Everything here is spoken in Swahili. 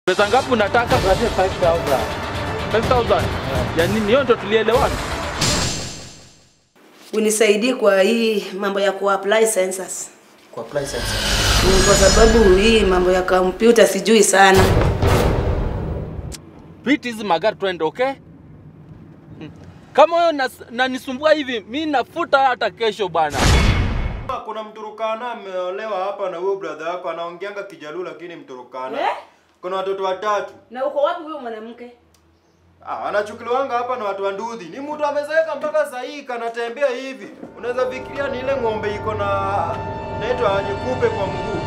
Pesa ngapi unataka? 5000 5000. Ya nini? Hiyo ndio tulielewana. unisaidie kwa hii mambo ya kuapply census. kwa apply census. Ni kwa sababu hii mambo ya kompyuta sijui sana. Piti hizi magari twende, okay? Hmm. Kama wewe nas- nanisumbua hivi, mi nafuta hata kesho bana. Kuna mturukana ameolewa hapa na huyo brother yako anaongeanga Kijaluo lakini mturukana. Eh? Kuna watoto watatu. Na uko wapi huyo mwanamke? Ah, anachukuliwanga hapa na watu wa ndudhi. Ni mtu amezeeka mpaka saa hii kanatembea hivi. Unaweza fikiria ni ile ng'ombe iko na naitwa nyekupe kwa mguu.